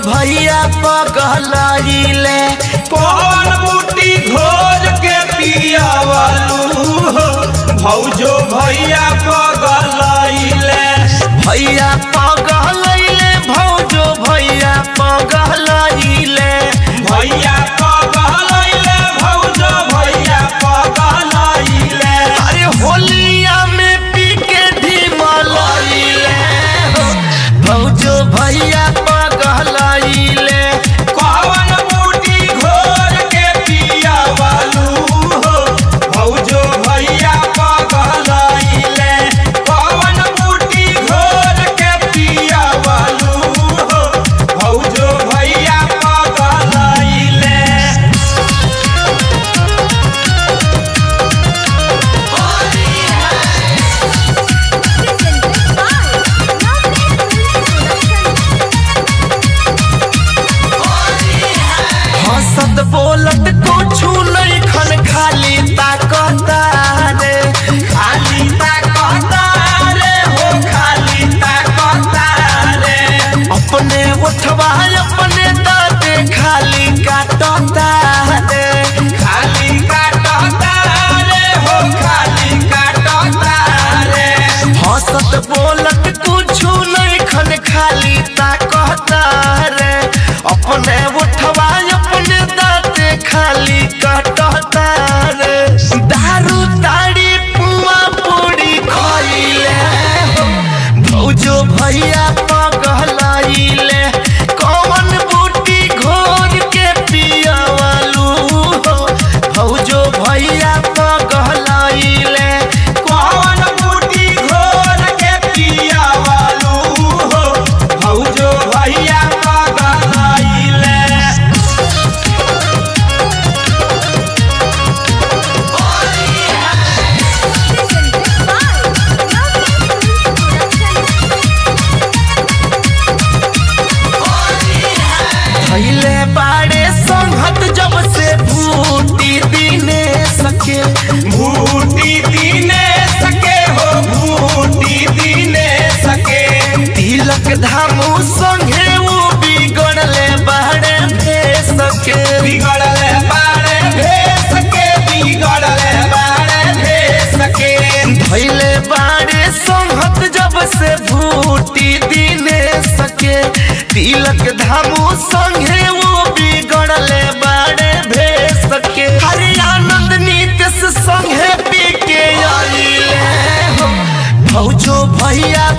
भैया पगलाइले कौन बूटी घोर के पियावलू हो भौजो भैया पगलैले भैया पगलैले भौजो भैया पगलैले भैया पगलैले भौजो भैया पगलैले अरे होलिया में पी के ढिमलैले भौजो भैया पगलैले कौन बूटी घोर के पियावलू हो भौजो भैया पगलैले कौन बूटी घोर के पियावलू हो भौजो भैया पगलैले presented by Lovely Films Production. हंसत बोलत कुछु नहीं खन खाली ताकता रे खाली ताकता रे हो खाली ताकता रे अपने उठवा अपने दाते खाली काटता रे खाली काटता रे हो खाली काटता रे हंसत बोलत कुछु नहीं खन खाली ताकता रे अपने उठवा अपने दाते खाली काटता रे दारू ताड़ी पुआ पूरी खइले हो भौजो भैया पगलाइले कौन बूटी घोर के पियावलू हो भौजो भैया पगलाइले कौन बूटी घोर के पियावलू हो भौजो भैया पगलैले Presented by Lovely Films Production. भैले बाड़े संहत जब से भूती दिने सके भूटी दीने सके हो भूटी दीने सके तिलक धामू संगे वो बिगड़ले बाड़े भे सके बिगड़ले बाड़े भेस के बिगड़ले बाड़े भेस के भैले बाड़े संहत जब से भूती दिने सके तिलक धामू संगे वो बिगड़ले बाड़े भे सके हरि आनंद नीतिश संगे पी के आइले हो भौजो भैया